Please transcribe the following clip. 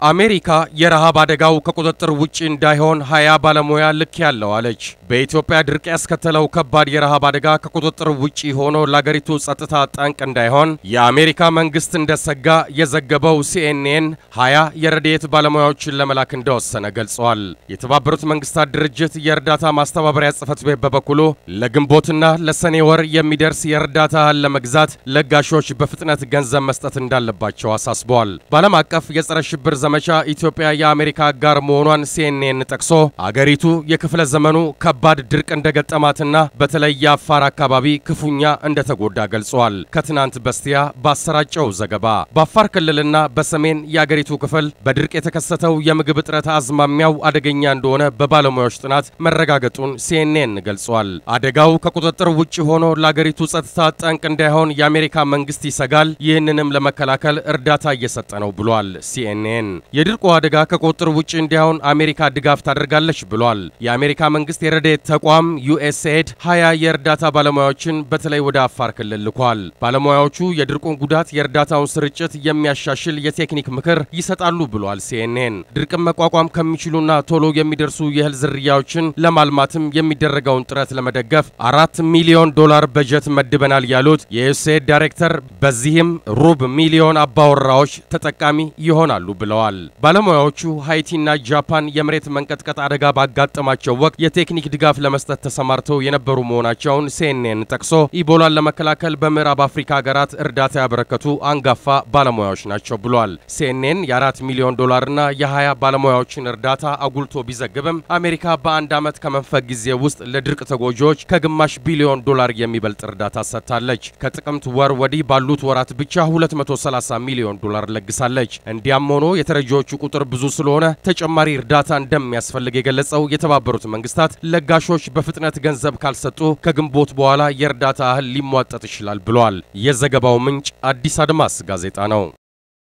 አሜሪካ የረሃብ አደጋው ከቁጥጥር ውጪ እንዳይሆን ሀያ ባለሙያ ልክ ያለው አለች። በኢትዮጵያ ድርቅ ያስከተለው ከባድ የረሃብ አደጋ ከቁጥጥር ውጪ ሆኖ ለአገሪቱ ጸጥታ ጠንቅ እንዳይሆን የአሜሪካ መንግስት እንደሰጋ የዘገበው ሲኤንኤን ሀያ የረድኤት ባለሙያዎችን ለመላክ እንደወሰነ ገልጸዋል። የተባበሩት መንግስታት ድርጅት የእርዳታ ማስተባበሪያ ጽሕፈት ቤት በበኩሉ ለግንቦትና ለሰኔ ወር የሚደርስ የእርዳታ እህል ለመግዛት ለጋሾች በፍጥነት ገንዘብ መስጠት እንዳለባቸው አሳስበዋል። በዓለም አቀፍ የጸረ ሽብር ዘመቻ ኢትዮጵያ የአሜሪካ አጋር መሆኗን ሲኤንኤን ጠቅሶ አገሪቱ የክፍለ ዘመኑ ከባድ ድርቅ እንደገጠማትና በተለይ የአፋር አካባቢ ክፉኛ እንደተጎዳ ገልጿል። ከትናንት በስቲያ ባሰራጨው ዘገባ በአፋር ክልልና በሰሜን የአገሪቱ ክፍል በድርቅ የተከሰተው የምግብ እጥረት አዝማሚያው አደገኛ እንደሆነ በባለሙያዎች ጥናት መረጋገጡን ሲኤንኤን ገልጿል። አደጋው ከቁጥጥር ውጭ ሆኖ ለአገሪቱ ጸጥታ ጠንቅ እንዳይሆን የአሜሪካ መንግስት ይሰጋል። ይህንንም ለመከላከል እርዳታ እየሰጠ ነው ብሏል ሲኤንኤን። የድርቁ አደጋ ከቁጥጥር ውጭ እንዲሆን አሜሪካ ድጋፍ ታደርጋለች ብሏል። የአሜሪካ መንግስት የረድኤት ተቋም ዩኤስኤድ ሀያ የእርዳታ ባለሙያዎችን በተለይ ወደ አፋር ክልል ልኳል። ባለሙያዎቹ የድርቁን ጉዳት፣ የእርዳታውን ስርጭት የሚያሻሽል የቴክኒክ ምክር ይሰጣሉ ብሏል ሲኤንኤን። ድርቅን መቋቋም ከሚችሉና ቶሎ የሚደርሱ የእህል ዝርያዎችን ለማልማትም የሚደረገውን ጥረት ለመደገፍ አራት ሚሊዮን ዶላር በጀት መድበናል ያሉት የዩኤስኤድ ዳይሬክተር በዚህም ሩብ ሚሊዮን አባወራዎች ተጠቃሚ ይሆናሉ ብለዋል። ባለሙያዎቹ ሃይቲና ጃፓን የመሬት መንቀጥቀጥ አደጋ ባጋጠማቸው ወቅት የቴክኒክ ድጋፍ ለመስጠት ተሰማርተው የነበሩ መሆናቸውን ሲኤንኤን ጠቅሶ ኢቦላን ለመከላከል በምዕራብ አፍሪካ ሀገራት እርዳታ ያበረከቱ አንጋፋ ባለሙያዎች ናቸው ብሏል። ሲኤንኤን የአራት ሚሊዮን ዶላርና የሀያ ባለሙያዎችን እርዳታ አጉልቶ ቢዘግብም አሜሪካ በአንድ ዓመት ከመንፈቅ ጊዜ ውስጥ ለድርቅ ተጎጂዎች ከግማሽ ቢሊዮን ዶላር የሚበልጥ እርዳታ ሰጥታለች። ከጥቅምት ወር ወዲህ ባሉት ወራት ብቻ 230 ሚሊዮን ዶላር ለግሳለች። እንዲያም ሆኖ የተረጂዎቹ ቁጥር ብዙ ስለሆነ ተጨማሪ እርዳታ እንደሚያስፈልግ የገለጸው የተባበሩት መንግስታት ለጋሾች በፍጥነት ገንዘብ ካልሰጡ ከግንቦት በኋላ የእርዳታ እህል ሊሟጠጥ ይችላል ብሏል። የዘገባው ምንጭ አዲስ አድማስ ጋዜጣ ነው።